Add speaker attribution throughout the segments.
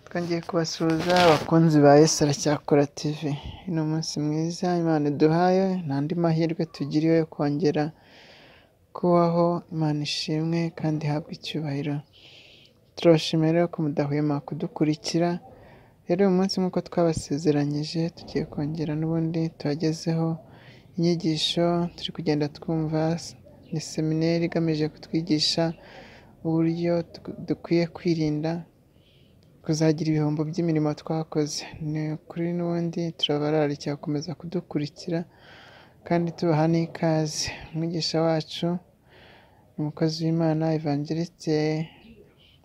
Speaker 1: twongeye kubasuhuza abakunzi ba Yesara Cyakora TV. Ni umunsi mwiza Imana iduhaye, nta andi mahirwe tugiriwe yo kongera kubaho, Imana ishimwe kandi ihabwe icyubahiro. Turabashimira rero ko mudahwema kudukurikira, rero uyu munsi nk'uko twabasezeranyije tugiye kongera n'ubundi tubagezeho inyigisho turi kugenda twumva, ni semineri igamije kutwigisha uburyo dukwiye kwirinda kuzagira ibihombo by'imirimo twakoze. Ni ukuri n'ubundi turabararikira gukomeza kudukurikira kandi tubaha n'ikaze. Umwigisha wacu umukozi w'Imana Evangeliste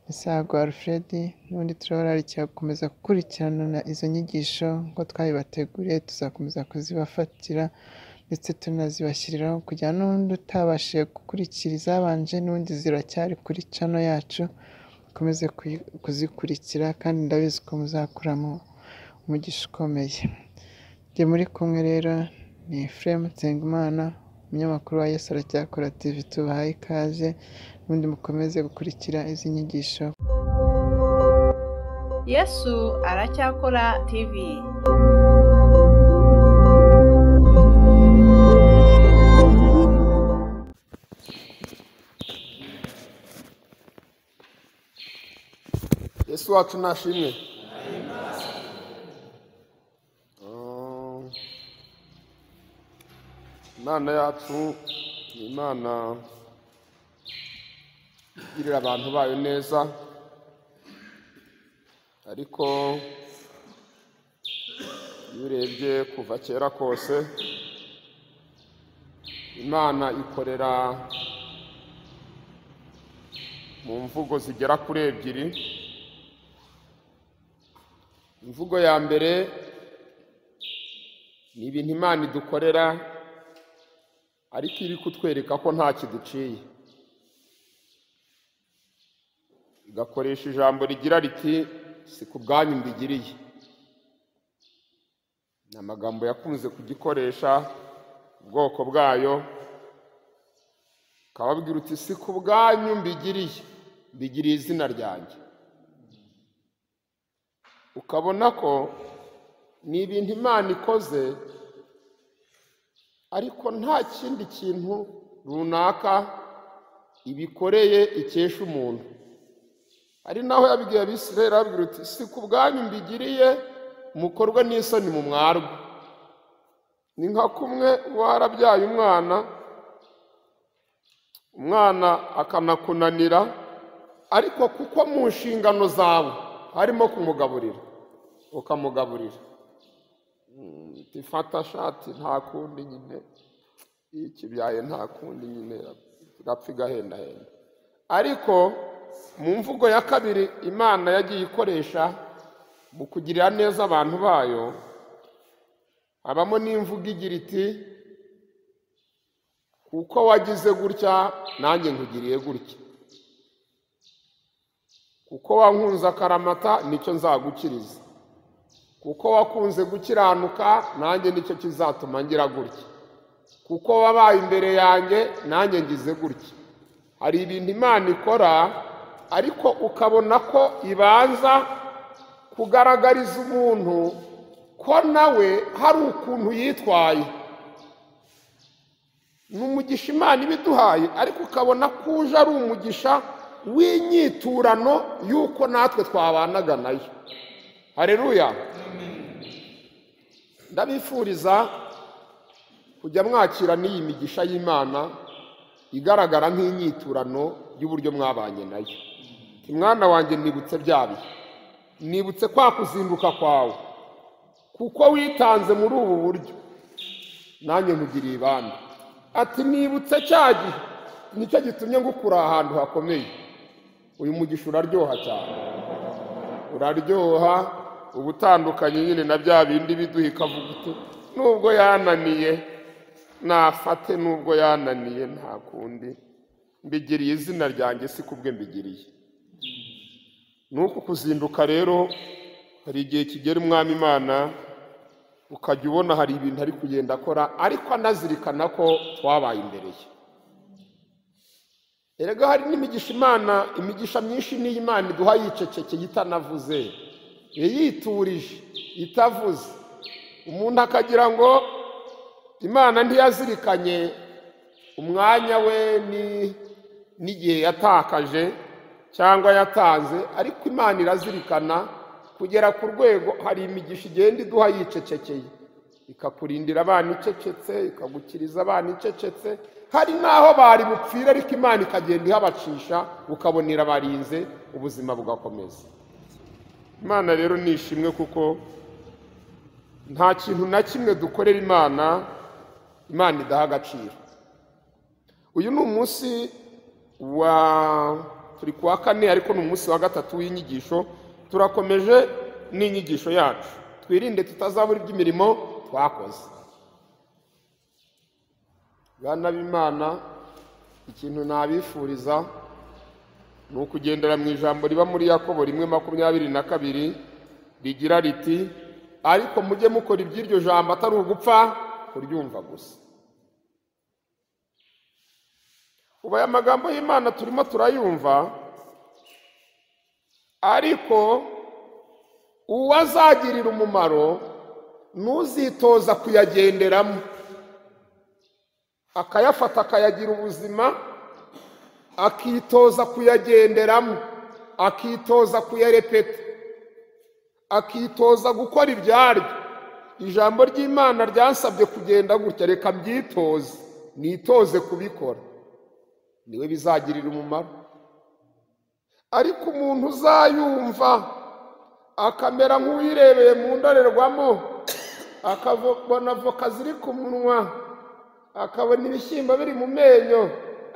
Speaker 1: Misago Alfred, n'ubundi turabararikira gukomeza gukurikirana izo nyigisho nk'uko twabibateguriye, tuzakomeza kuzibafatira ndetse tunazibashyiriraho kugira n'undi utabashije gukurikira izabanje n'undi ziracyari kuri cano yacu, mukomeze kuzikurikira kandi ndabizi ko muzakuramo umugisha ukomeye. Njye muri kumwe rero ni Ephraim Nsengimana, umunyamakuru wa Yesara Cyakora TV, tubahaye ikaze n'ubundi mukomeze gukurikira izi nyigisho.
Speaker 2: yesu aracyakora tv
Speaker 3: yesu wacu nashimwe imana yacu ni imana igirira abantu bayo neza ariko iyo urebye kuva kera kose imana ikorera mu mvugo zigera kuri ebyiri imvugo ya mbere ni ibintu imana idukorera ariko iri kutwereka ko nta kiduciye igakoresha ijambo rigira riti si ku bwanyu mbigiriye ni amagambo yakunze kugikoresha ubwoko bwayo ukababwira uti si ku bwanyu mbigiriye mbigiriye izina ryanjye ukabona ko ni ibintu imana ikoze ariko nta kindi kintu runaka ibikoreye ikesha umuntu ari naho yabibwiye abisirayeli arabwira uti si ku bwanyu mbigiriye mukorwe n'isoni mu mwarwe ni nka kumwe warabyaye umwana umwana akanakunanira ariko kuko mu nshingano zawe harimo kumugaburira ukamugaburira tifata shati nta kundi nyine iyo ikibyaye nta kundi nyine irapfa igahendahenda ariko mu mvugo ya kabiri imana yagiye ikoresha mu kugirira neza abantu bayo habamo n'imvugo igira iti kuko wagize gutya nanjye nkugiriye gutya kuko wankunze akaramata nicyo nzagukiriza kuko wakunze gukiranuka nanjye nicyo kizatuma ngira gutya kuko wabaye imbere yanjye nanjye ngize gutya hari ibintu imana ikora ariko ukabona ko ibanza kugaragariza umuntu ko nawe hari ukuntu yitwaye ni umugisha imana ibiduhaye ariko ukabona ko uje ari umugisha w'inyiturano y'uko natwe twabanaga nayo hareruya ndabifuriza kujya mwakira n'iyi migisha y'imana igaragara nk'inyiturano y'uburyo mwabanye nayo mwana wanjye nibutse bihe nibutse kwa kuzinduka kwawe kuko witanze muri ubu buryo nanjye nkugiriye ibandi ati nibutse cya gihe nicyo gitumye ngukura ahantu hakomeye uyu mugisha uraryoha cyane uraryoha uba utandukanye nyine na bya bindi biduha ikavuga uti nubwo yananiye nafate nubwo yananiye nta kundi mbigiriye izina ryanjye si kubwe mbigiriye nuku kuzinduka rero hari igihe kigera umwami imana ukajya ubona hari ibintu ari kugenda akora ariko anazirikana ko twabaye imbere ye erega hari n'imigisha imana imigisha myinshi niyo imana iduha yicecekeye itanavuze yiyiturije itavuze umuntu akagira ngo imana ntiyazirikanye umwanya we ni- n'igihe yatakaje cyangwa yatanze ariko imana irazirikana kugera ku rwego hari imigisha igenda iduha yicecekeye ikakurindira abana icecetse ikagukiriza abana icecetse hari n'aho bari bupfira ariko imana ikagenda ihabacisha ukabonera barinze ubuzima bugakomeza imana rero ni ishimwe kuko nta kintu na kimwe dukorera imana imana idaha agaciro uyu ni umunsi wa turi ku wa kane ariko ni umunsi wa gatatu w'inyigisho turakomeje n'inyigisho yacu twirinde tutazabura iby'imirimo twakoze bana b'imana ikintu nabifuriza ni ukugendera mu ijambo riba muri yakobo rimwe makumyabiri na kabiri rigira riti ariko mujye mukora iby'iryo jambo atari ugupfa kuryumva gusa ubu aya magambo y'imana turimo turayumva ariko uwo azagirira umumaro ntuzitoza kuyagenderamo akayafata akayagira ubuzima akitoza kuyagenderamo akitoza kuyarepeta akitoza gukora ibyaryo ijambo ry'imana ryasabye kugenda gutya reka mbyitoze nitoze kubikora niwe bizagirira umumaro ariko umuntu uzayumva akamera nk'uwirebeye mu ndorerwamo akabona voka ziri ku munwa akabona ibishyimbo biri mu menyo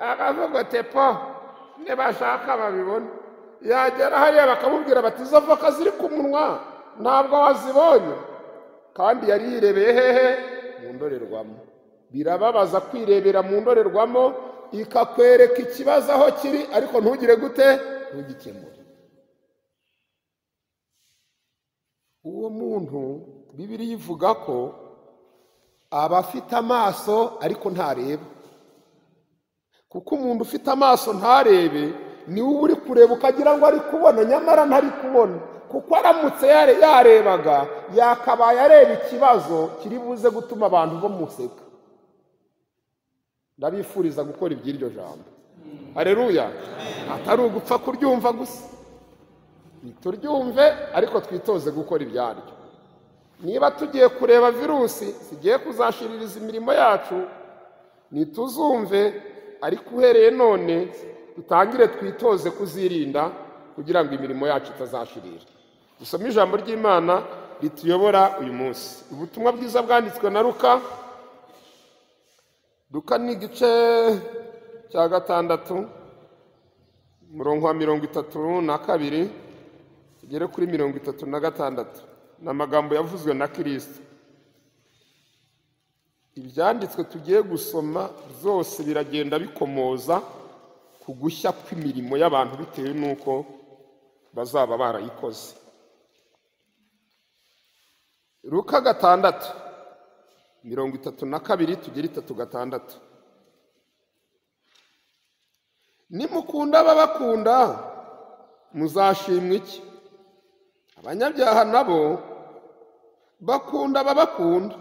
Speaker 3: akavuga ati po nibashaka babibona yagera hariya bakamubwira bati izo voka ziri ku munwa ntabwo wazibonye kandi yari yirebeye hehe mu ndorerwamo birababaza kwirebera mu ndorerwamo ikakwereka ikibazo aho kiri ariko ntugire gute ntugikemure uwo muntu bibiriya ivuga ko aba afite amaso ariko ntareba kuko umuntu ufite amaso ntarebe niwe uba uri kureba ukagira ngo ari kubona nyamara ntari kubona kuko aramutse yare- yarebaga yakabaye areba ikibazo kiri buze gutuma abantu bamuseka ndabifuriza gukora iby'iryo jambo hareruya atari ugupfa kuryumva gusa turyumve ariko twitoze gukora ibyaryo niba tugiye kureba virusi zigiye kuzashiririza imirimo yacu nituzumve ariko uhereye none dutangire twitoze kuzirinda kugira ngo imirimo yacu itazashirira dusome ijambo ry'imana rituyobora uyu munsi ubutumwa bwiza bwanditswe na ruka Luka ni igice cya gatandatu umurongo wa mirongo itatu na kabiri tugere kuri mirongo itatu na gatandatu ni amagambo yavuzwe na kirisita ibyanditswe tugiye gusoma byose biragenda bikomoza ku gushya kw'imirimo y'abantu bitewe n'uko bazaba barayikoze ruka gatandatu mirongo itatu na kabiri tugera itatu gatandatu nimukunda ababakunda muzashimwa iki abanyabyaha nabo bakunda ababakunda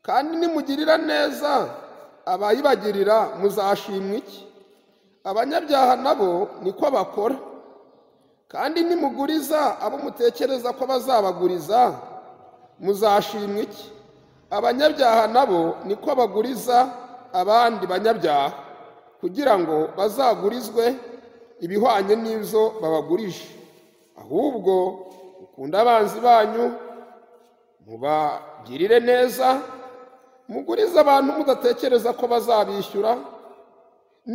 Speaker 3: kandi nimugirira neza abayibagirira muzashimwa iki abanyabyaha nabo niko bakora kandi nimuguriza abo mutekereza ko bazabaguriza muzashimwa iki abanyabyaha nabo niko baguriza abandi banyabyaha kugira ngo bazagurizwe ibihwanye n'ibyo babagurisha ahubwo mukunda abanzi banyu mubagirire neza mugurize abantu mudatekereza ko bazabishyura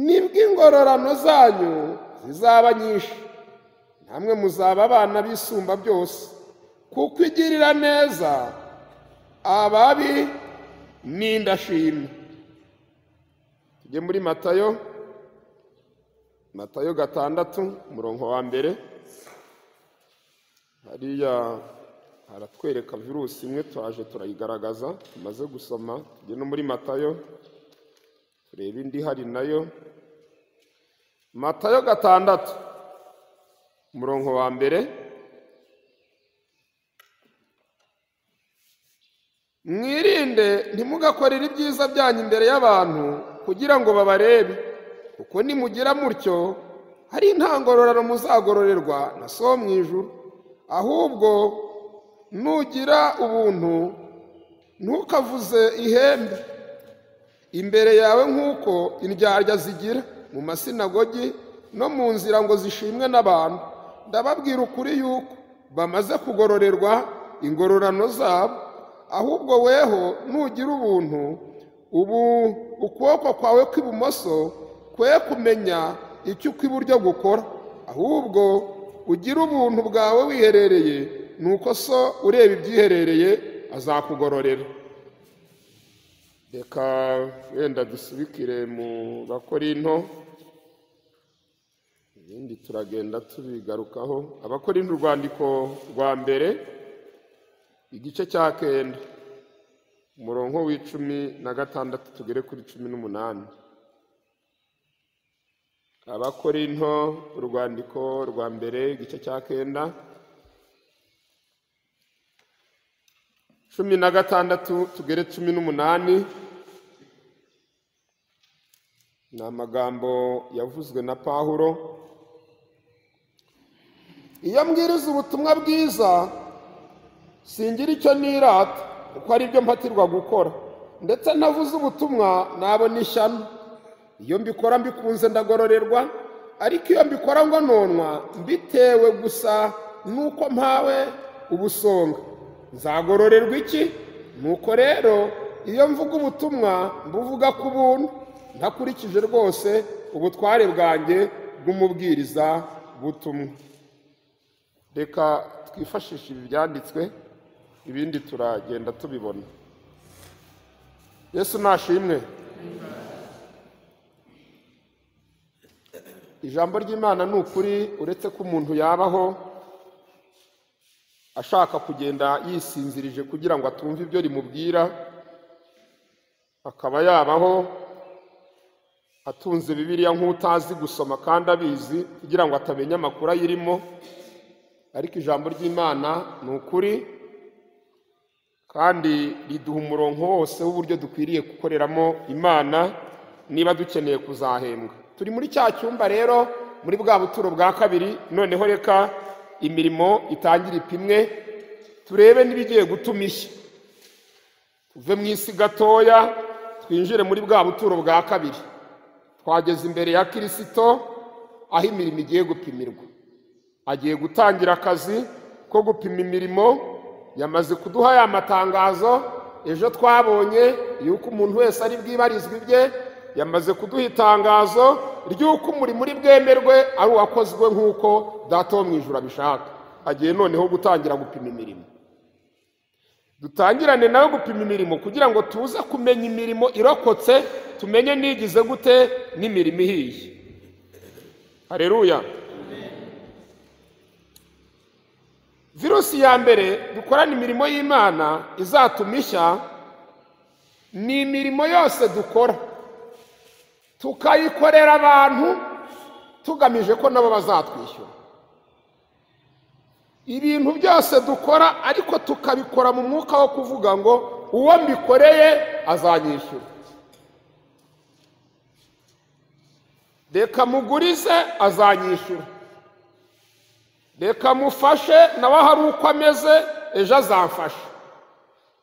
Speaker 3: nibwo ingororano zanyu zizaba nyinshi namwe muzaba abana b'isumba byose kuko igirira neza ababi n'indashima tujye muri matayo matayo gatandatu umurongo wa mbere hariya haratwereka virusi imwe turaje turayigaragaza tumaze gusoma tujye no muri matayo turebe indi hari nayo matayo gatandatu umurongo wa mbere mwirinde ntimugakorere ibyiza byanyu imbere y'abantu kugira ngo babarebe kuko nimugira mutyo hari intangororano muzagororerwa na so mu ijuru ahubwo nugira ubuntu ntukavuze ihembe imbere yawe nk'uko indyarya zigira mu masinagogi no mu nzira ngo zishimwe n'abantu ndababwira ukuri yuko bamaze kugororerwa ingororano zabo ahubwo weho nugira ubuntu ubu ukuboko kwawe kw'ibumoso kwe kumenya icyo ukw'iburyo gukora ahubwo ugira ubuntu bwawe wiherereye ni uko so ureba ibyiherereye azakugororera reka wenda dusubikire mu bakorinto ibindi turagenda tubigarukaho abakorinto urwandiko rwa mbere igice cya kenda umurongo w'icumi na gatandatu tugere kuri cumi n'umunani abakorinto urwandiko rwa mbere igice cya kenda cumi na gatandatu tugere cumi n'umunani ni amagambo yavuzwe na pahuro iyo mbwiriza ubutumwa bwiza singira icyo nirata kuko ari byo mpatirwa gukora ndetse ntavuze ubutumwa nabona ishyano iyo mbikora mbikunze ndagororerwa ariko iyo mbikora ngo nonwa mbitewe gusa nuko mpawe ubusonga nzagororerwa iki nuko rero iyo mvuga ubutumwa mbuvuga ku buntu ntakurikije rwose ubutware bwanjye bw'umubwiriza butumwa reka twifashishe ibi byanditswe ibindi turagenda tubibona yesu nashimwe ijambo ry'imana ni ukuri uretse ko umuntu yabaho ashaka kugenda yisinzirije kugira ngo atumve ibyo rimubwira akaba yabaho atunze bibiliya nk'utazi gusoma kandi abizi kugira ngo atamenya amakuru ayirimo ariko ijambo ry'imana ni ukuri kandi riduha umurongo wose w'uburyo dukwiriye gukoreramo imana niba dukeneye kuzahembwa turi muri cya cyumba rero muri bwa buturo bwa kabiri noneho reka imirimo itangire ipimwe turebe n'ibigiye gutuma ishya tuve mu isi gatoya twinjire muri bwa buturo bwa kabiri twageze imbere ya kirisito aho imirimo igiye gupimirwa agiye gutangira akazi ko gupima imirimo yamaze kuduha ya matangazo ejo twabonye yuko umuntu wese ari bwibarizwe ibye yamaze kuduha itangazo ry'uko umurimo uri bwemerwe ari uwakozwe nk'uko data wo mu ijoro abishaka agiye noneho gutangira gupima imirimo dutangirane nawe gupima imirimo kugira ngo tuze kumenya imirimo irokotse tumenye n'igize gute n'imirimo ihiye hareruya virusi ya mbere dukorana imirimo y'imana izatuma ishya ni imirimo yose dukora tukayikorera abantu tugamije ko nabo bazatwishyura ibintu byose dukora ariko tukabikora mu mwuka wo kuvuga ngo uwo mbikoreye azanyishyura reka mugurize azanyishyura reka mufashe nawe hari uko ameze ejo azamfasha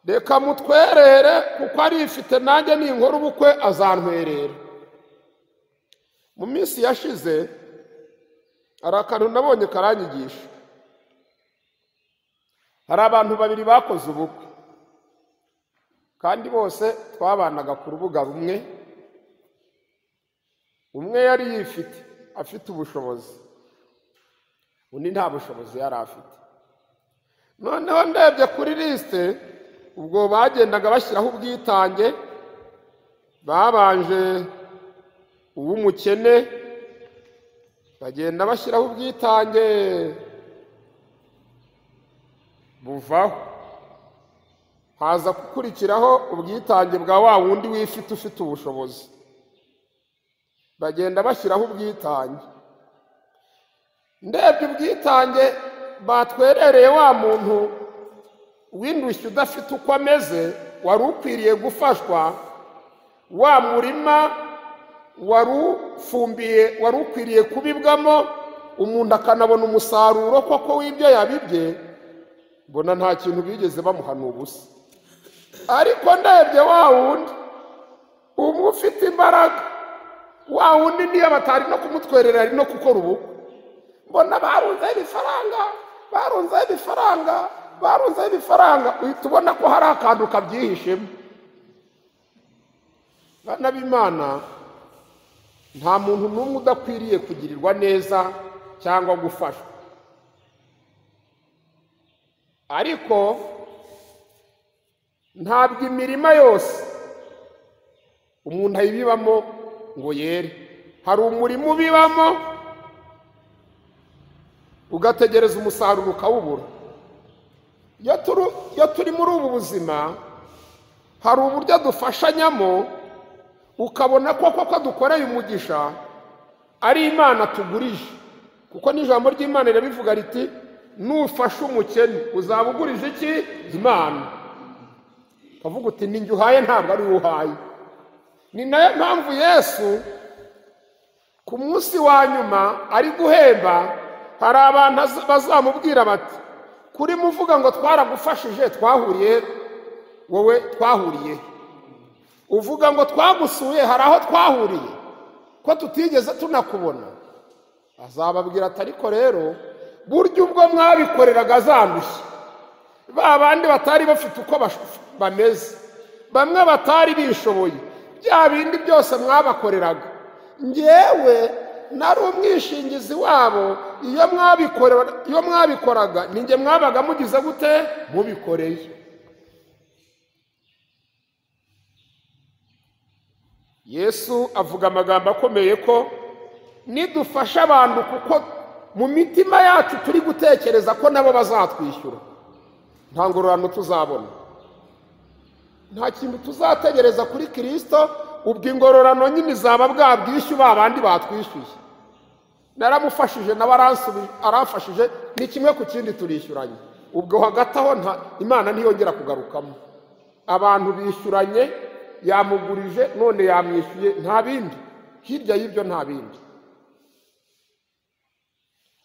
Speaker 3: reka mutwerere kuko arifite nanjye ninkora ubukwe azantwerera mu minsi yashize hari akantu nabonye karanyigisha hari abantu babiri bakoze ubukwe kandi bose twabanaga ku rubuga rumwe umwe yari yifite afite ubushobozi undi nta bushobozi yari afite noneho ndebye kuri lisite ubwo bagendaga bashyiraho ubwitange babanje uw'umukene bagenda bashyiraho ubwitange buvaho haza gukurikiraho ubwitange bwa wa wundi wifite ufite ubushobozi bagenda bashyiraho ubwitange ndebye ubwitange batwerereye wa muntu w'indushyi udafite uko ameze wari ukwiriye gufashwa wa murima wari ufumbiye wari ukwiriye kubibwamo umuntu akanabona umusaruro koko w'ibyo yabibye mbona nta kintu bigeze bamuhana ubusa ariko ndebye wa wundi umwe ufite imbaraga wa wundi niyo batari no kumutwerera ari no gukora ubukwe mbona barunzeho ibifaranga barunzeho ibifaranga barunzeho ibifaranga uhita ubona ko hari akantu kabyihishemo bana b'imana nta muntu n'umwe udakwiriye kugirirwa neza cyangwa gufashwa ariko ntabwo imirima yose umuntu ayibibamo ngo yere hari umurima ubibamo ugategereza umusaruro ukawubura iyo turi iyo turi muri ubu buzima hari uburyo dufashanyamo ukabona ko koko dukoreye umugisha ari imana tugurije kuko n'ijambo ry'imana rirabivuga riti nufashe umukene uzaba ugurije iki imana ukavuga uti ninjye uhaye ntabwo ari wowe uhaye ni nayo mpamvu yesu ku munsi wa nyuma ari guhemba hari abantu bazamubwira bati kuri muvuga ngo twaragufashije twahuriye wowe twahuriye uvuga ngo twagusuye hari aho twahuriye ko tutigeze tunakubona azababwira ati ariko rero burya ubwo mwabikoreraga zandushye ba bandi batari bafite uko bameze bamwe batari bishoboye bya bindi byose mwabakoreraga ngewe nari umwishingizi wabo iyo mwabikoraga ninjye mwabaga mugize gute mubikoreye yesu avuga amagambo akomeye ko nidufasha abantu kuko mu mitima yacu turi gutekereza ko nabo bazatwishyura nta ngororano tuzabona nta kintu tuzategereza kuri kirisito ubwo ingororano nyine izaba bwabwishyuye ba bandi batwishyuye naramufashije nawe aramfashije ni kimwe ku kindi turishyuranye ubwo hagati aho imana ntiyongera kugarukamo abantu bishyuranye yamugurije none yamwishyuye nta bindi hirya y'ibyo nta bindi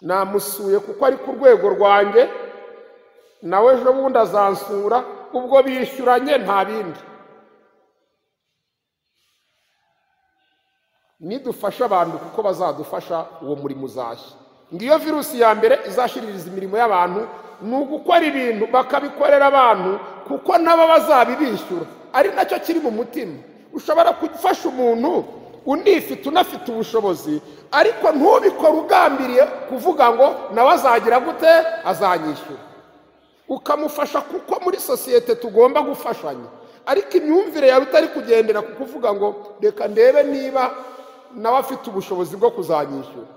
Speaker 3: namusuye kuko ari ku rwego rwanjye nawe ejo bundi azansura ubwo bishyuranye nta bindi nidufasha abantu kuko bazadufasha uwo murimo uzashya ngiyo virusi ya mbere izashiririza imirimo y'abantu ni ugukora ibintu bakabikorera abantu kuko nabo bazabibishyura ari nacyo kiri mu mutima ushobora gufasha umuntu unifite unafite ubushobozi ariko ntubikore ugambiriye kuvuga ngo nawe azagira gute azanyishyura ukamufasha kuko muri sosiyete tugomba gufashanya ariko imyumvire yawe itari kugendera ku kuvuga ngo reka ndebe niba nawe afite ubushobozi bwo kuzanyishyura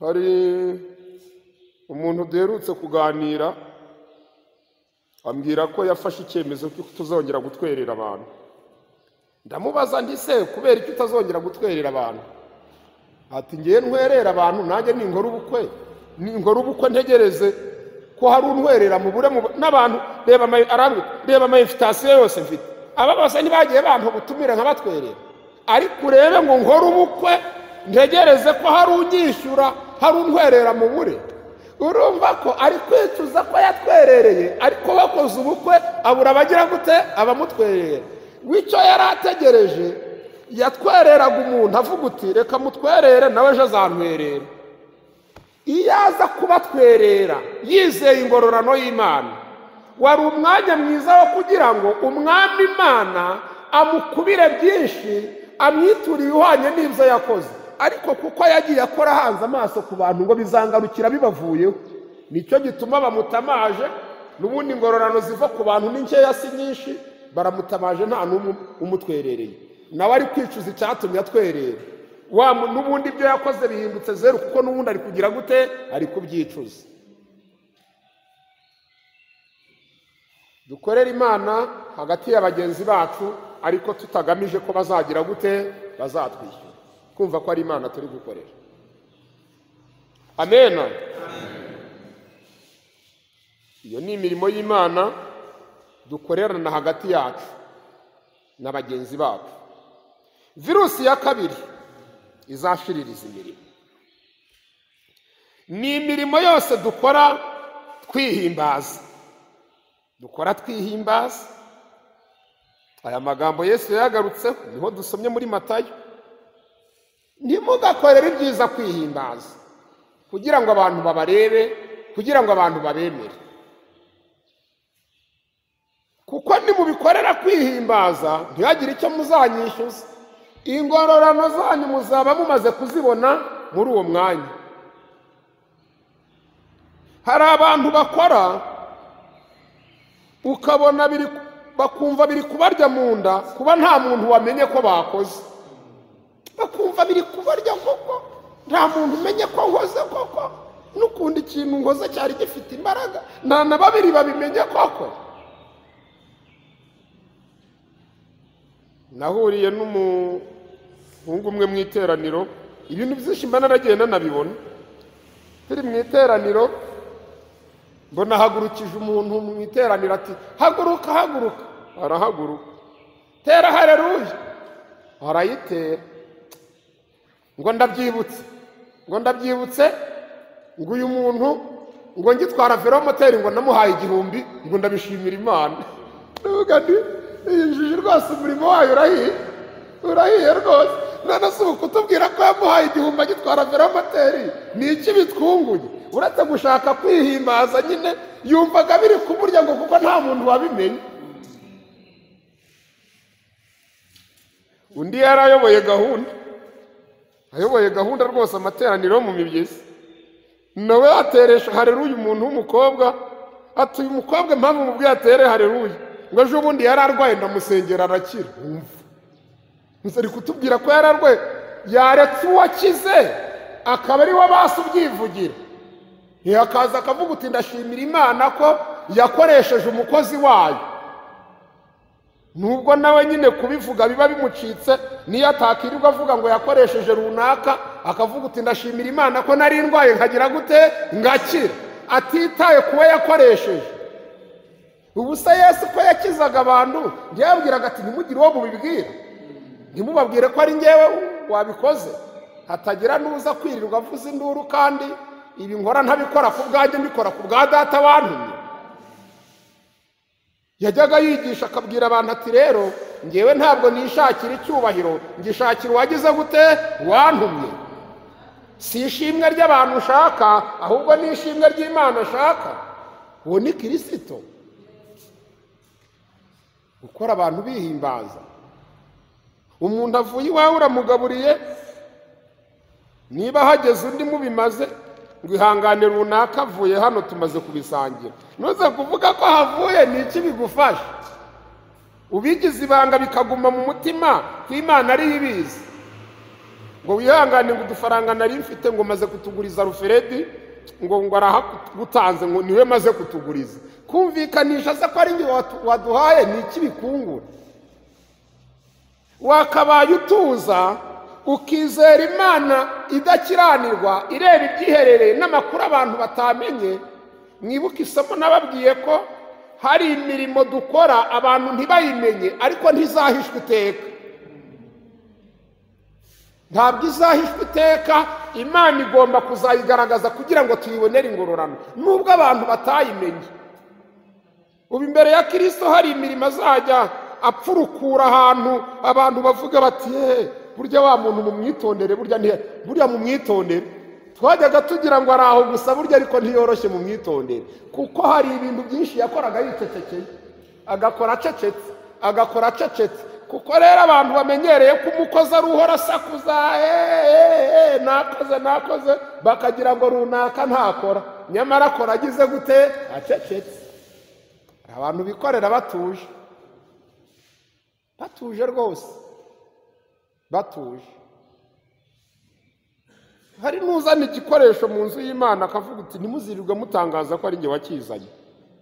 Speaker 3: hari umuntu duherutse kuganira ambwira ko yafashe icyemezo cy'uko tuzongera gutwerera abantu ndamubaza ndi se kubera icyo utazongera gutwerera abantu ati ngewe ntwerera abantu nanjye ningora ubukwe ningora ubukwe ntegereze ko hari untwerera mu bure n'abantu reba amafitasiyo yose mfite aba bose ntibagiye bantu gutumira nkabatwerera ariko urebe ngo nkore ubukwe ntegereze ko hari unyishyura hari untwerera mu bure urumva ko ari kwicuza ko yatwerereye ariko bakoze ubukwe abura abagira gute abamutwerera w'icyo yari ategereje yatwereraga umuntu avuga uti reka mutwerere nawe ejo azantwerera iyo aza kubatwerera yizeye ingororano y'imana wari umwanya mwiza wo kugira ngo umwami imana amukubire byinshi amwituriye uhwanye n'ibyo yakoze ariko kuko yagiye akora hanze amaso ku bantu ngo bizangarukira bibavuyeho nicyo gituma bamutamaje n'ubundi ingororano ziva ku bantu ni nkeya si nyinshi baramutamaje nta n'umwe umutwerereye nawe ari kwicuza icyatumye atwerera n'ubundi ibyo yakoze bihindutse zeru kuko n'ubundi ari kugira gute ari kubyicuza dukorere imana hagati ya bagenzi bacu ariko tutagamije ko bazagira gute bazatwishyura kumva ko ari imana turi gukorera amena iyo ni imirimo y'imana dukorerana hagati yacu na bagenzi bacu virusi ya kabiri izashiririza imirimo ni imirimo yose dukora twihimbaza dukora twihimbaza aya magambo yesu yayagarutseho niho dusomye muri matayo ntimugakorere ibyiza kwihimbaza kugira ngo abantu babarebe kugira ngo abantu babemere kuko nimubikorera kwihimbaza ntihagire icyo muzanyishyuza ingororano zanyu muzaba mumaze kuzibona muri uwo mwanya hari abantu bakora ukabona biri bakumva biri kubarya mu nda kuba nta muntu wamenye ko bakoze bakumva biri kubarya koko nta muntu umenye ko nkoze koko n'ukundi ikintu nkoze cyari gifite imbaraga nta na babiri babimenye koko nahuriye n'umuhungu umwe mu iteraniro ibintu byinshi mba naragiye nanabibona turi mu iteraniro mbona hagurukije umuntu mu iteraniro ati haguruka haguruka arahaguruka tera hareruya arayitera ngo ndabyibutse ngo ndabyibutse ngo uyu muntu ngo ngitwara velomoteri ngo namuhaye igihumbi ngo ndabishimira imana ndavuga nti iyi njiji rwose umurimo wayo urahiye urahiye rwose none si ukutubwira ko yamuhaye igihumbi agitwara velomoteri ni iki bitwunguye uretse gushaka kwihimbaza nyine yumvaga biri kumurya ngo kuko nta muntu wabimenye undi yari ayoboye gahunda ayoboye gahunda rwose amateraniro mu mibyizi nawe yateresha hareruye umuntu w'umukobwa ati uyu mukobwa impamvu mubwo yatere hareruye ngo ejo bundi yari arwaye ndamusengera arakira gusa ari kutubwira ko yari arwaye yaretse uwakize akaba ari we basi ubyivugira ntihakaza akavuga uti ndashimira imana ko yakoresheje umukozi wayo nubwo nawe nyine kubivuga biba bimucitse niyo atakirirwa avuga ngo yakoresheje runaka akavuga uti ndashimira imana ko nari ndwaye nkagira gute ngakira atitaye kuba yakoresheje ubu se yesu ko yakizaga abantu yabwiraga ati ntimugire uwo mubibwira ntimubabwire ko ari ngewe wabikoze hatagira n'uza kwirirwa avuza induru kandi ibi nkora ntabikora ku bwanjye mbikora ku bwa data wantumye yajyaga yigisha akabwira abantu ati rero ngewe ntabwo nishakira icyubahiro ngishakira uwagize gute wantumye si ishimwe ry'abantu ushaka ahubwo ni ishimwe ry'imana ashaka uwo ni kirisito gukora abantu bihimbaza umuntu avuye iwawe uramugaburiye niba hageze undi mubimaze ngo ihangane runaka avuye hano tumaze kubisangira ntuze kuvuga ko havuye ni iki bigufasha ubigize ibanga bikaguma mu mutima ko imana ariyo ibizi ngo wihangane ngo udufaranga nari mfite ngo maze kutuguriza ruferedi ngo ngo arahagutanze ngo niwe maze kutuguriza kumvikanisha se ko ari njye waduhaye ni iki bikungura wakabaye utuza ukizera imana idakiranirwa ireba ibyiherereye n'amakuru abantu batamenye mwibuke isomo nababwiye ko hari imirimo dukora abantu ntibayimenye ariko ntizahishwe iteka ntabwo izahishwe iteka imana igomba kuzayigaragaza kugira ngo tuyibonere ingororano nubwo abantu batayimenye ubu imbere ya kirisito hari imirimo azajya apfurukura ahantu abantu bavuga bati yeee burya wa muntu mu mwitondere burya burya mu mwitondere twajyaga tugira ngo ari aho gusa burya ariko ntiyoroshye mu mwitondere kuko hari ibintu byinshi yakoraga yicecekeye agakora acecetse agakora acecetse kuko rero abantu bamenyereye ko umukozi ari uhora asakuza eee nakoze nakoze bakagira ngo runaka ntakora nyamara akora agize gute acecetse abantu bikorera batuje batuje rwose batuje hari n'uzana igikoresho mu nzu y'imana akavuga uti ntimuzirirwe mutangaza ko ari njye wakizanye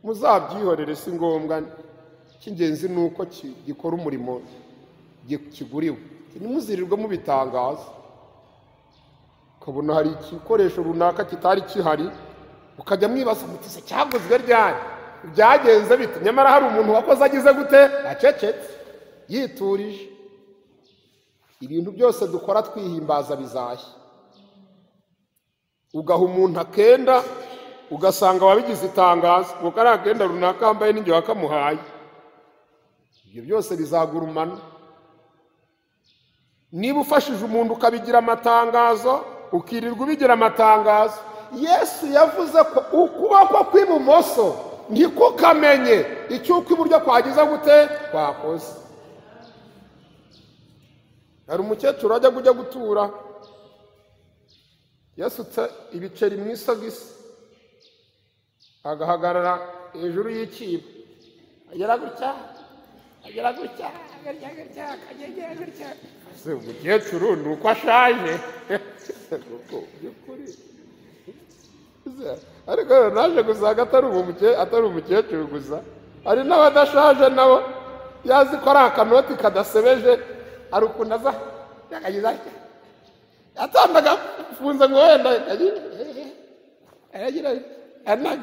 Speaker 3: muzabyihorere si ngombwa cy'ingenzi ni uko gikora umurimo kiguriwe ntimuzirirwe mubitangaza ukabona hari igikoresho runaka kitari gihari ukajya mwibaza se cyaguzwe ryari byagenze bite nyamara hari umuntu wakoze agize gute acecetse yiturije ibintu byose dukora twihimbaza bizashya ugaha umuntu akenda ugasanga wabigize itangazo ngo kariya akenda runaka yambaye n'ingihe wakamuhaye ibyo byose bizagurumana niba ufashije umuntu ukabigira amatangazo ukirirwa ubigira amatangazo yesu yavuze ko ukuboko kw'ibumoso ntikukamenya icyo ukw'iburyo kwagize gute kwakoze hari umukecuru wajya kujya gutura yasutse ibiceri mu isogisi agahagarara hejuru y'ikibo agera gutya agera gutya agera gutya akagera gutya se umukecuru ni uko ashaje by'ukuri ariko rero naje gusanga atari umuke atari umukecuru gusa hari n'abadashaje nabo yazi ko ari akanoti kadasebeje hari ukuntu aza yakagize atya atanda agafunze ngo wenda aragira anaga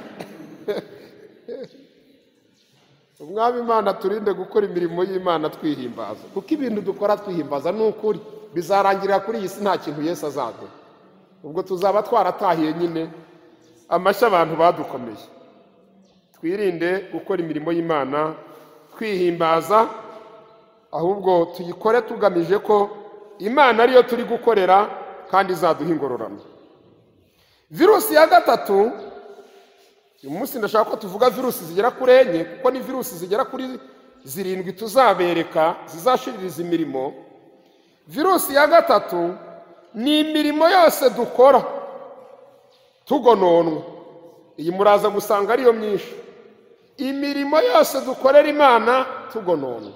Speaker 3: umwami imana turinde gukora imirimo y'imana twihimbaza kuko ibintu dukora twihimbaza ni ukuri bizarangirira kuri iyi si nta kintu Yesu azaduha ubwo tuzaba twaratahiye nyine amashyi abantu badukomeye twirinde gukora imirimo y'imana twihimbaza ahubwo tuyikore tugamije ko imana ariyo turi gukorera kandi izaduha ingororano virusi ya gatatu uyu munsi ndashaka ko tuvuga virusi zigera kuri enye kuko ni virusi zigera kuri zirindwi tuzabereka zizashiririza imirimo virusi ya gatatu ni imirimo yose dukora tugononwa iyi muraza gusanga ariyo myinshi imirimo yose dukorera imana tugononwa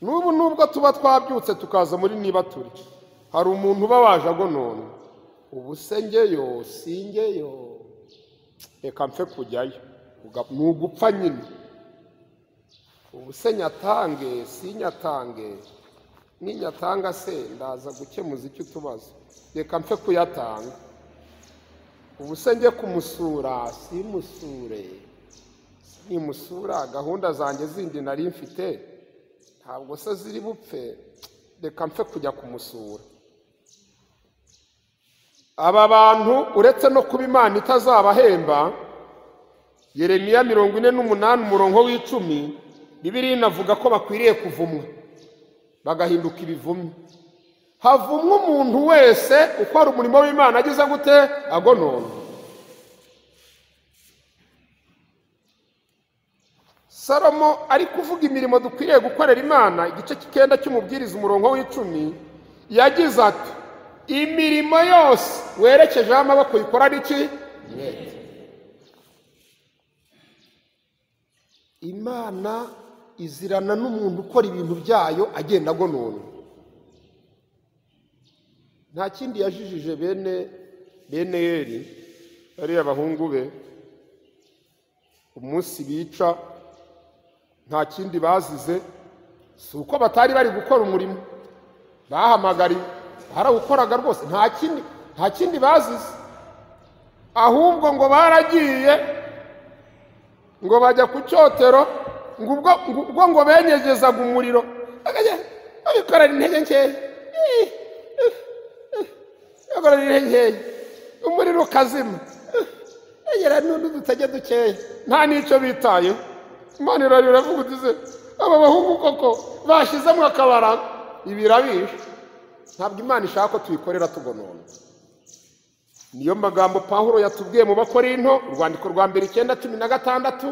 Speaker 3: n'ubu nubwo tuba twabyutse tukaza muri niba turi hari umuntu uba waje agononwa ubu se ngeyo si ngeyo reka mfe kujyayo ni ugupfa nyine ubu se nyatange si nyatange ninyatanga se ndaza gukemuza icyo utubazo reka mfe kuyatanga ubu se njye kumusura simusure nimusura gahunda zanjye zindi nari mfite ntabwo se ziri bupfe reka mfe kujya kumusura aba bantu uretse no kuba imana itazabahemba yeremiya mirongo ine n'umunani umurongo w'icumi bibiri inavuga ko bakwiriye kuvumwa bagahinduka ibivumye havumwa umuntu wese ukora umurimo w'imana ageze gute agonona salomo ari kuvuga imirimo dukwiriye gukorera imana igice cy'icyenda cy'umubwiriza umurongo w'icumi yagize ati imirimo yose werekejeho amaboko uyikorana iki mwete imana izirana n'umuntu ukora ibintu byayo agenda agonona nta kindi yajijije bene bene yeri bariya bahungu be umunsi bica nta kindi bazize si uko batari bari gukora umurimo bahamagariye barawukoraga rwose nta kindi nta kindi bazize ahubwo ngo baragiye ngo bajya ku cyotero ngo ubwo ngo benyegezaga umuriro bakajya babikorera intege nkeya babikorera intege nkeya umuriro ukazima bagera n'undi dutage dukeya nta n'icyo bitayeho imana iravuga utize aba bahungu koko bashyizemo akabara ibirabisha ntabwo imana ishaka ko tuyikorera tugonona niyo magambo pahuro yatubwiye mu bakorinto urwandiko rwa mbere icyenda cumi na gatandatu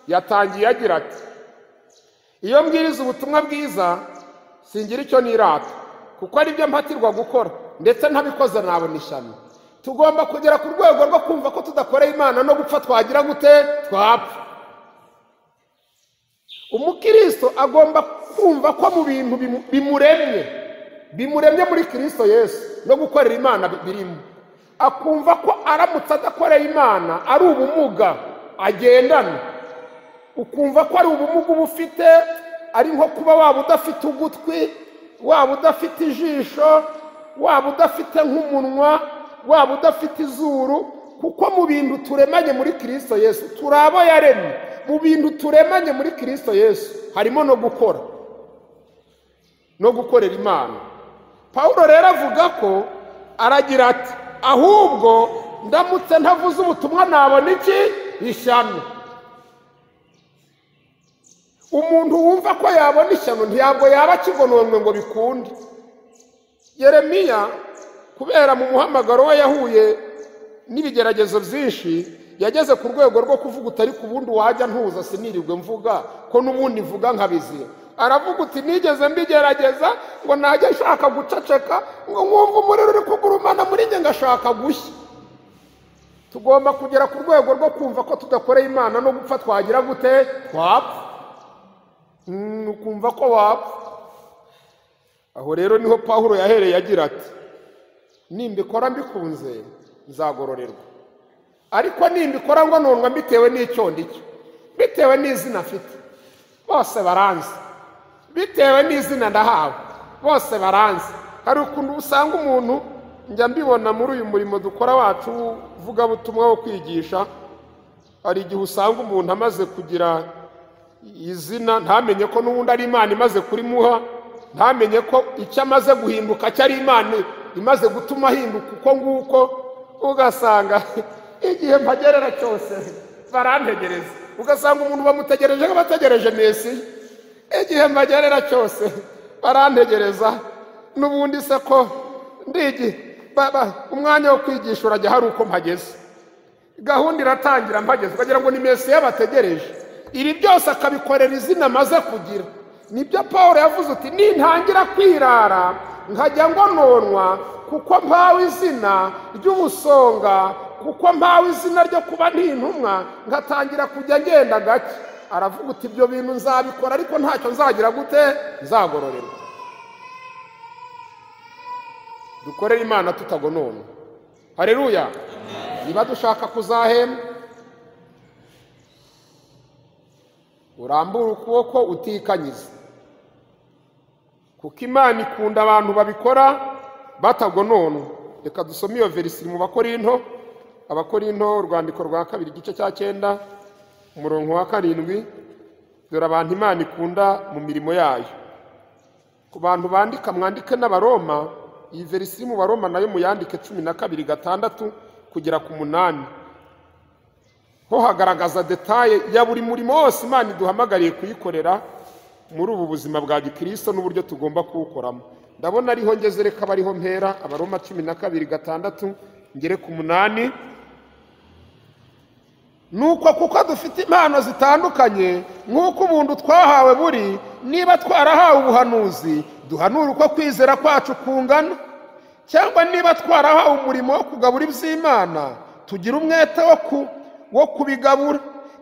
Speaker 3: yatangiye agira ati iyo mbwiriza ubutumwa bwiza singira icyo nirata kuko aribyo mpatirwa gukora ndetse ntabikoze nabona ishyano tugomba kugera ku rwego rwo kumva ko tudakoreye imana no gupfa twagira gute twapfa umukristo agomba kumva ko mu bintu bimuremye bimuremye muri kirisito yesu no gukorera imana birimo akumva ko aramutse adakoreye imana ari ubumuga agendana ukumva ko ari ubumuga uba ufite ari nko kuba waba udafite ugutwi waba udafite ijisho waba udafite nk'umunwa waba udafite izuru kuko mu bintu turemanye muri kirisito yesu turi abo yaremye mu bintu turemanye muri kirisito yesu harimo no gukora no gukorera imana paul rero avuga ko aragira ati ahubwo ndamutse ntavuze ubutumwa nabona iki ishyano umuntu wumva ko yabona ishyano ntabwo yaba akigononwe ngo bikunde yeremiya kubera mu muhamagaro we yahuye n'ibigeragezo byinshi yageze ku rwego rwo kuvuga utari ku bundi wajya ntuza sinirirwe mvuga ko n'ubundi mvuga nkabizira aravuga uti nigeze mbigerageza ngo najya nshaka guceceka ngo nkumve umuriro uri kugurumana muri njye ngashaka gushya tugomba kugera ku rwego rwo kumva ko tudakoreye imana no gupfa twagira gute twapfa Mm, ukumva ko wapfa aho rero niho pawulo yahereye agira ati nimbikora mbikunze nzagororerwa ariko nimbikora ngo nundwa mbitewe n'icyo ndicyo bitewe n'izina afite bose baranzi bitewe n'izina ndahawe bose baranzi hari ukuntu usanga umuntu njya mbibona muri uyu murimo dukora wacu w'uvugabutumwa wo kwigisha hari igihe usanga umuntu amaze kugira izina ntamenye ko n'ubundi ari imana imaze kurimuha ntamenye ko icyo amaze guhinduka cyari imana imaze gutuma ahinduka uko nguko ugasanga igihe mpagerera cyose barantegereza ugasanga umuntu bamutegereje nk'abategereje mesi igihe mpagerera cyose barantegereza n'ubundi se ko ndigi umwanya wo kwigisha urajya hari uko mpageze gahunda iratangira mpageze ukagira ngo ni mesi y'abategereje ibi byose akabikorera izina amaze kugira nibyo paul yavuze uti nintangira kwirara nkajya ngo nonwa kuko mpawe izina ry'ubusonga kuko mpawe izina ryo kuba ntintumwa ngatangira kujya ngenda gake aravuga uti ibyo bintu nzabikora ariko ntacyo nzagira gute nzagororerwa dukorere imana tutagonona hareruya niba dushaka kuzahembwa urambura ukuboko utikanyiza kuko imana ikunda abantu babikora batagononwa reka dusome iyo verisiri mu bakorinto abakorinto urwandiko rwa kabiri igice cya cyenda umurongo wa karindwi dore abantu imana ikunda mu mirimo yayo ku bantu bandika mwandike n'abaroma iyi verisiri mu baroma nayo muyandike cumi na kabiri gatandatu kugera ku munani ho hagaragaza detaye ya buri murimo wose imana iduhamagariye kuyikorera muri ubu buzima bwa gikirisito n'uburyo tugomba kuwukoramo ndabona ariho ngeze reka bariho mpera abaroma cumi na kabiri gatandatu ngere ku munani nuko kuko dufite impano zitandukanye nk'uko umuntu twahawe buri niba twarahawe ubuhanuzi duhanura uko kwizera kwacu kungana cyangwa niba twarahawe umurimo wo kugabura iby'imana tugira umwete wo ku wo kubigabura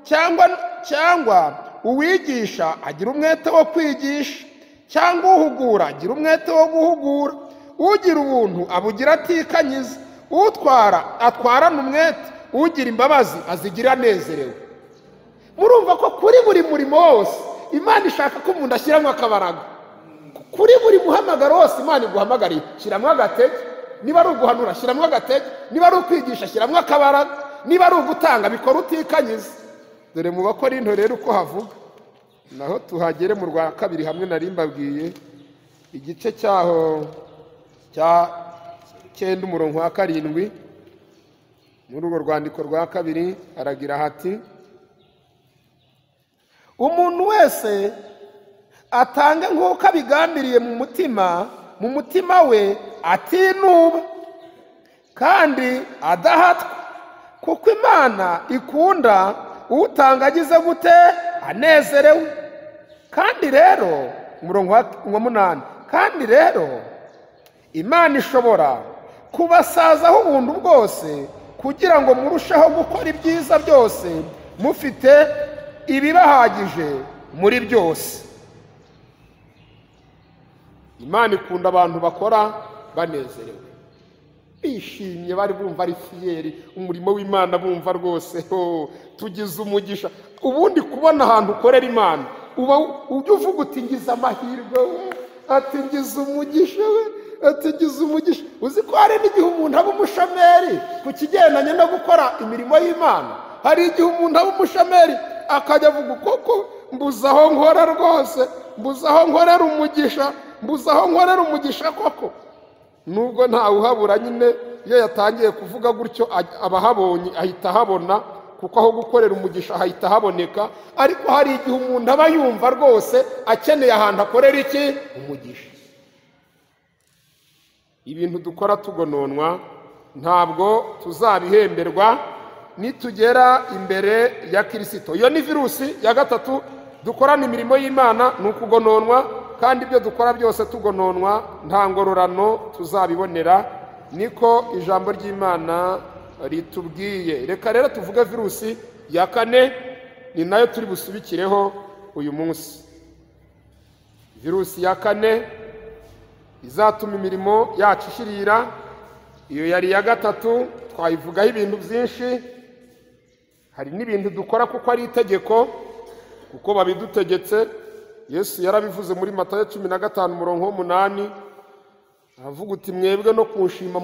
Speaker 3: cyangwa cyangwa uwigisha agira umwete wo kwigisha cyangwa uhugura agira umwete wo guhugura ugira ubuntu abugira atikanyiza utwara atwarana umwete ugira imbabazi azigira anezerewe murumva ko kuri buri murimo wose imana ishaka ko umuntu ashyiramo akabaraga kuri buri muhamagaro wose imana iguhamagariye shyiramo agatege niba ari uguhanura shyiramo agatege niba ari ukwigisha shyiramo akabaraga niba ari ugutanga bikora utikanyiza dore mu bakorinto rero uko havuga naho tuhagere mu rwa kabiri hamwe nari mbabwiye igice cyaho cya cyenda umurongo wa karindwi muri urwo rwandiko rwa kabiri aragira hati umuntu wese atange nk'uko abigambiriye mu mutima mu mutima we atinuba kandi adahatwa kuko imana ikunda utanga agize gute anezerewe kandi rero umurongo wa munani kandi rero imana ishobora kubasazaho ubuntu bwose kugira ngo murusheho gukora ibyiza byose mufite ibibahagije muri byose imana ikunda abantu bakora banezerewe bishimye bari bumva ari fiyeri umurimo w'imana bumva rwose tugize umugisha ubundi kubona ahantu ukorera imana uba ujya uvuga uti ngize amahirwe we ati ngize umugisha we ati ngize umugisha uzi ko hari n'igihe umuntu aba umushomeri ku kigendanye no gukora imirimo y'imana hari igihe umuntu aba umushomeri akajya avuga koko mbuze aho nkora rwose mbuze aho nkorera umugisha mbuze aho nkorera umugisha koko nubwo ntawe uhabura nyine iyo yatangiye kuvuga gutyo abahabonye ahita ahabona kuko aho gukorera umugisha ahita ahaboneka ariko hari igihe umuntu aba yumva rwose akeneye ahantu akorera iki umugisha ibintu dukora tugononwa ntabwo tuzabihemberwa nitugera imbere ya kirisito iyo ni virusi ya gatatu dukorana imirimo y'imana ni ukugononwa kandi ibyo dukora byose tugononwa nta ngororano tuzabibonera niko ijambo ry'imana ritubwiye reka rero tuvuge virusi ya kane ni nayo turi busubikireho uyu munsi virusi ya kane izatuma imirimo yacu ishirira iyo yari iya gatatu twayivugaho ibintu byinshi hari n'ibintu dukora kuko ari itegeko kuko babidutegetse yesu yarabivuze muri matayo cumi na gatanu umurongo w'umunani aravuga uti mwebwe no kuwushima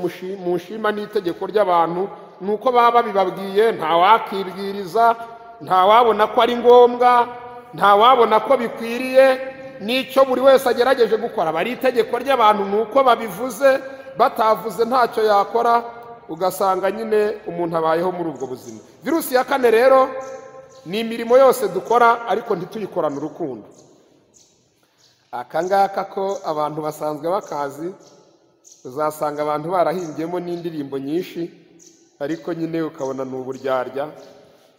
Speaker 3: mushima n'itegeko ry'abantu ni uko baba babibabwiye ntawakibwiriza ntawabona ko ari ngombwa ntawabona ko bikwiriye n'icyo buri wese agerageje gukora aba ari itegeko ry'abantu ni uko babivuze batavuze ntacyo yakora ugasanga nyine umuntu abayeho muri ubwo buzima virusi ya kane rero ni imirimo yose dukora ariko ntituyikorane urukundo aka ngaka ko abantu basanzwe bakazi uzasanga abantu barahimbiyemo n'indirimbo nyinshi ariko nyine ukabona ni uburyarya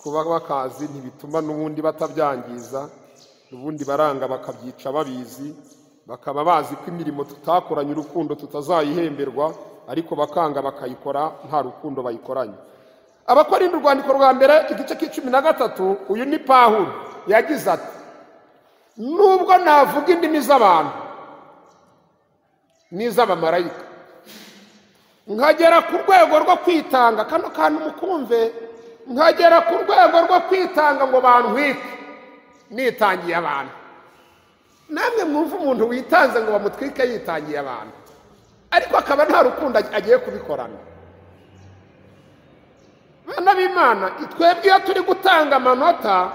Speaker 3: kuba bakazi ntibituma n'ubundi batabyangiza ubundi baranga bakabyica babizi bakaba bazi ko imirimo tutakoranye urukundo tutazayihemberwa ariko bakanga bakayikora nta rukundo bayikoranye abakorinda urwandiko rwa mbere igice k'icumi na gatatu uyu ni pahuro yagize ati nubwo navuga indimi z'abantu n'iz'abamarayika nkagera ku rwego rwo kwitanga kano kantu mukumve nkagera ku rwego rwo kwitanga ngo bantwike nitangiye abantu namwe mwumva umuntu witanze ngo bamutwike yitangiye abantu ariko akaba nta rukundo agiye kubikorana bana b'imana twebwe iyo turi gutanga amanota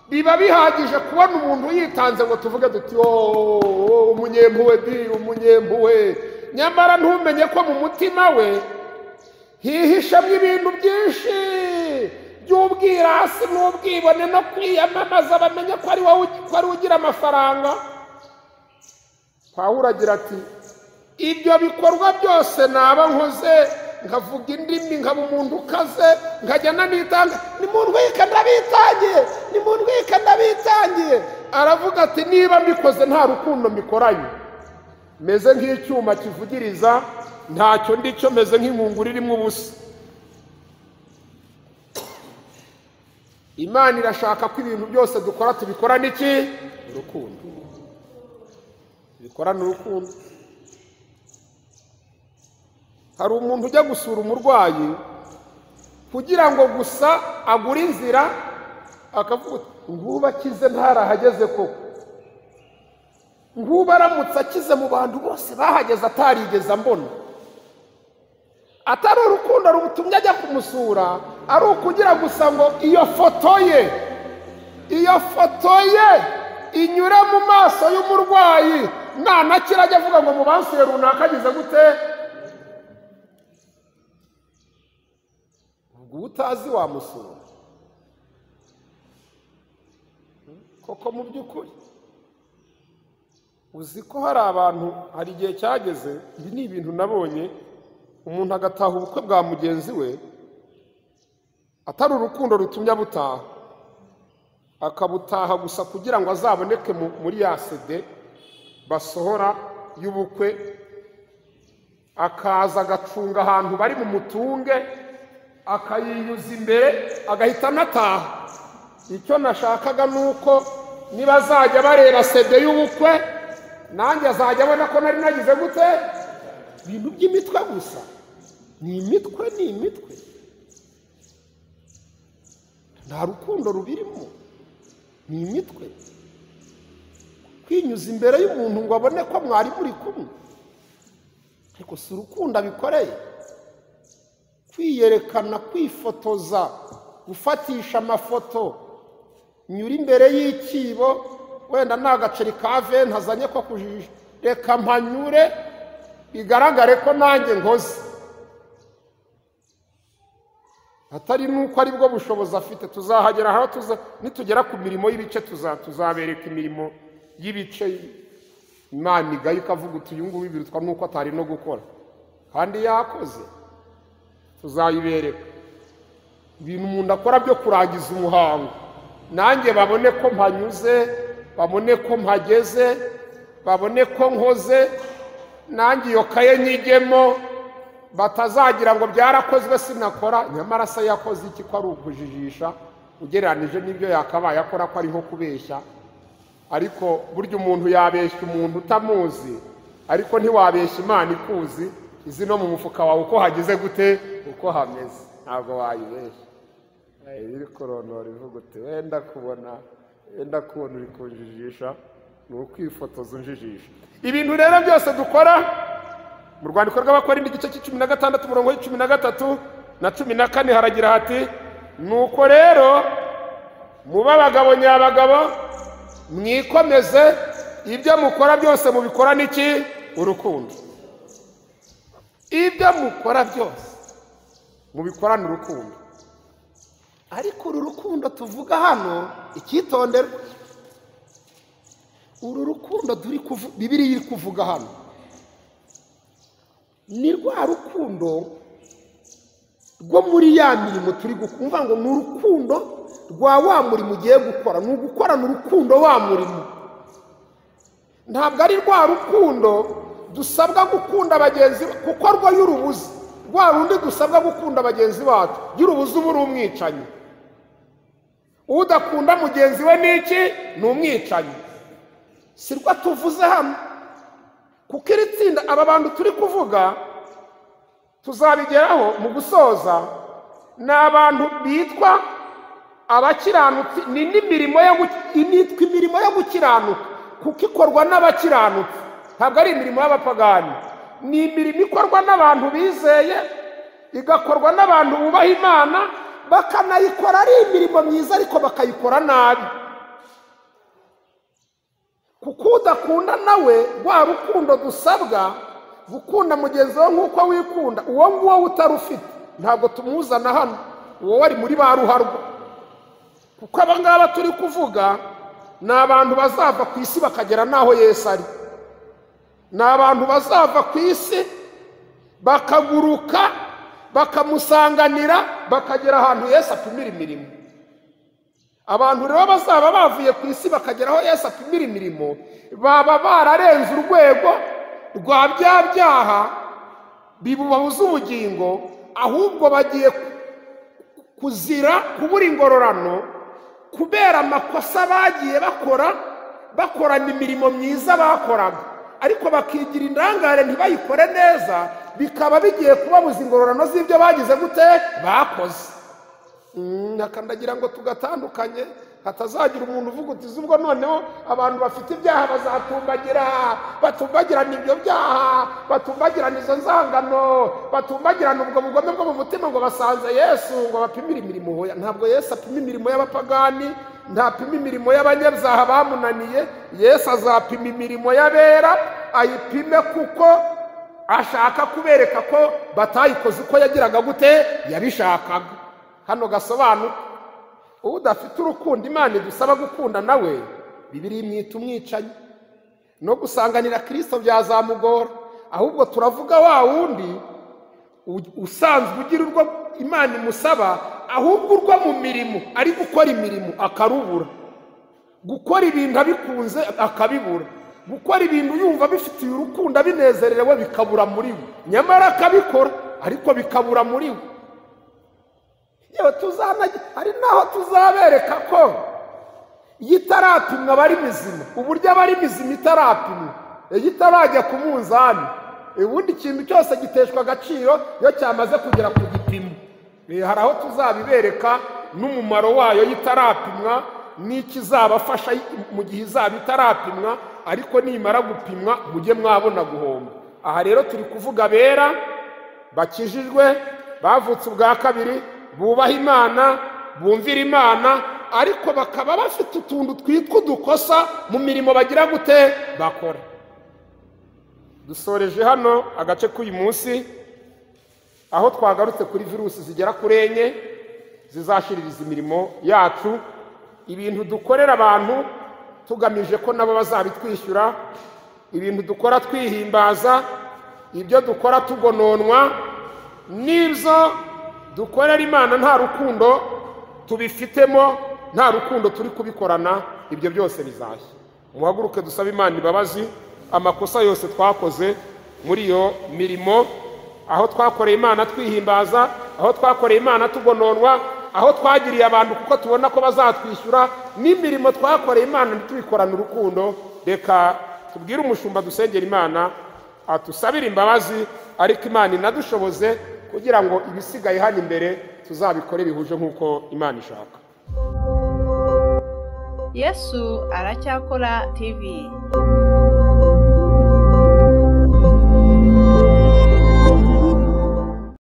Speaker 3: biba bihagije kubona umuntu yitanze ngo tuvuge duti wooo umunyempuwe di umunyempuwe nyamara ntumenye ko mu mutima we hihishamo ibintu byinshi by'ubwirasi n'ubwibone no kwiyamamaza bamenye ko ari ugira amafaranga twahura agira ati ibyo bikorwa byose naba nkoze nkavuga indimi nkaba umuntu ukaze nkajya nanitanga nimundwike ndabitangiye nimundwike ndabitangiye aravuga ati niba mbikoze nta rukundo mbikoranye meze nk'icyuma kivugiriza ntacyo ndicyo meze nk'inkunguru irimo ubusa imana irashaka ko ibintu byose dukora tubikorana iki urukundo bikorana urukundo hari umuntu ujya gusura umurwayi kugira ngo gusa agure inzira akavuga ngubu akize ntarahageze koko ngubu aramutse akize mu bantu bose bahageze atarigeze ambona atari urukundo rumutumye ajya kumusura ari ukugira gusa ngo iyo foto ye iyo foto ye inyure mu maso y'umurwayi nanakira ajya avuga ngo bansuye runaka ageze gute ubwo utazi wamusura koko mu by'ukuri uzi ko hari abantu hari igihe cyageze ibi ni ibintu nabonye umuntu agataha ubukwe bwa mugenzi we atari urukundo rutumye abutaha akabutaha gusa kugira ngo azaboneke muri ya sede basohora y'ubukwe akaza agacunga ahantu bari mu mutunge akayiyuza imbere agahita anataha icyo nashakaga ni uko niba azajya bareba sede y'ubukwe nanjye azajya abona ko nari nagize gute ibintu by'imitwe gusa ni imitwe ni imitwe nta rukundo rubirimo ni imitwe kwinyuza imbere y'umuntu ngo abone ko mwari muri kumwe ariko si urukundo abikoreye kwiyerekana kwifotoza gufatisha amafoto nyura imbere y'ikibo wenda ni agaceri ka veni azanye ko kujijisha reka mpanyure bigaragare ko nanjye ngoze atari n'uko ari bwo bushobozi afite tuzahagera aho tuza nitugera ku mirimo y'ibice tuza tuzabereka imirimo y'ibice imana igaye ikavuga uti uyu nguyu birutwa n'uko atari no gukora kandi yakoze tuzayibereka ibintu umuntu akora byo kurangiza umuhango nanjye babone ko mpanyuze babone ko mpageze babone ko nkoze nanjye iyo kaye nyigemo batazagira ngo byarakozwe sinakora nyamara se yakoze iki ko ari ukujijisha ugereranyije n'ibyo yakabaye akora ko ariho kubeshya ariko burya umuntu yabeshya umuntu utamuzi ariko ntiwabeshya imana ikuzi izi no mu mufuka wawe uko hagize gute uko hameze ntabwo wayibeshya iri koronora ivuga uti wenda kubona wenda kubona uri kunjijisha ni ukwifotoza unjijisha ibintu rero byose dukora mu rwandiko rw'abakorindi igice cy'icumi na gatandatu umurongo w'icumi na gatatu na cumi na kane haragira hati nuko rero mube abagabo nyabagabo mwikomeze ibyo mukora byose mubikora n'iki urukundo ibyo mukora byose mubikorane urukundo ariko uru rukundo tuvuga hano icyitonderwa uru rukundo turi kuvuga bibiri iri kuvuga hano ni rwa rukundo rwo muri ya mirimo turi gukora ngo ni urukundo rwa wa murimo ugiye gukora ni ugukorana urukundo wa murimo ntabwo ari rwa rukundo dusabwa gukunda bagenzi kuko rwo y'urubuzi rwa rundi dusabwa gukunda bagenzi bacu y'urubuzi uba uri umwicanyi udakunda mugenzi we n'iki ni umwicanyi si rwo tuvuze hano kuko iri tsinda aba bantu turi kuvuga tuzabigeraho mu gusoza ni abantu bitwa abakiranutsi ni n'imirimo nitwa imirimo yo gukiranuka kuko ikorwa n'abakiranutsi ntabwo ari imirimo y'abapagani ni imirimo ikorwa n'abantu bizeye igakorwa n'abantu bubaha imana bakanayikora ari imirimo myiza ariko bakayikora nabi kuko udakunda nawe rwa rukundo dusabwa gukunda mugenzi wawe nk'uko wikunda uwo nguwo utarufite ntabwo tumuzana hano uwo wari muri ba ruharwa kuko aba ngaba turi kuvuga ni abantu bazava ku isi bakagera n'aho Yesu ari ni abantu bazava ku isi bakaguruka bakamusanganira bakagera ahantu Yesu apimira imirimo abantu rero bazaba bavuye ku isi bakagera aho Yesu apimira imirimo baba bararenze urwego rwa bya byaha bibubabuza ubugingo ahubwo bagiye kuzira kubura ingororano kubera amakosa bagiye bakora bakorana imirimo myiza bakoraga ariko bakigira indangare ntibayikore neza bikaba bigiye kubabuza ingororano z'ibyo bagize gute bakoze nakandagira ngo tugatandukanye hatazagira umuntu uvuga uti ubwo noneho abantu bafite ibyaha bazatumbagira batumbagirana ibyo byaha batumbagirana izo nzangano batumbagirana ubwo bugome bwo mu mutima ngo basanze yesu ngo bapimire imirimo ntabwo yesu apima imirimo y'abapagani ntapima imirimo y'abanyabyaha bamunaniye yesu azapima imirimo y'abera ayipime kuko ashaka kubereka ko batayikoze uko yagiraga gute yabishakaga hano gasobanuka udafite urukundo imana idusaba gukunda nawe bibiri imwita umwicanyi no gusanganira kirisito byazamugora ahubwo turavuga wa wundi usanzwe ugira urwo imana imusaba ahubwo urwo mu mirimo ari gukora imirimo akarubura gukora ibintu abikunze akabibura gukora ibintu yumva bifitiye urukundo abinezerewe bikabura muri we nyamara akabikora ariko bikabura muri we yewe tuzanajya hari n'aho tuzabereka ko iyo itaratumwa aba ari mizima uburyo aba ari mizima itarapimwa iyo itarajya ku munzani ubundi ikintu cyose giteshwa agaciro iyo cyamaze kugera ku gipimo hari aho tuzabibereka n'umumaro wayo itarapimwa n'ikizabafasha mu gihe izaba itarapimwa ariko nimara gupimwa mujye mwabona guhomba aha rero turi kuvuga bera bakijijwe bavutse ubwa kabiri bubaha imana bumvira imana ariko bakaba bafite utuntu twitwa udukosa mu mirimo bagira gute bakora dusoreje hano agace k'uyu munsi aho twagarutse kuri virusi zigera kuri enye zizashyiririza imirimo yacu ibintu dukorera abantu tugamije ko nabo bazabitwishyura ibintu dukora twihimbaza ibyo dukora tugononwa n'ibyo dukorera imana nta rukundo tubifitemo nta rukundo turi kubikorana ibyo byose bizashya muhaguruke dusaba imana imbabazi amakosa yose twakoze muri iyo mirimo aho twakoreye imana twihimbaza aho twakoreye imana tugononwa aho twagiriye abantu kuko tubona ko bazatwishyura n'imirimo twakoreye imana tubikorana urukundo reka tubwire umushumba dusengera imana atusabire imbabazi ariko imana inadushoboze kugira ngo ibisigaye hano imbere tuzabikore bihuje nk'uko imana ishaka
Speaker 2: yesu aracyakora tv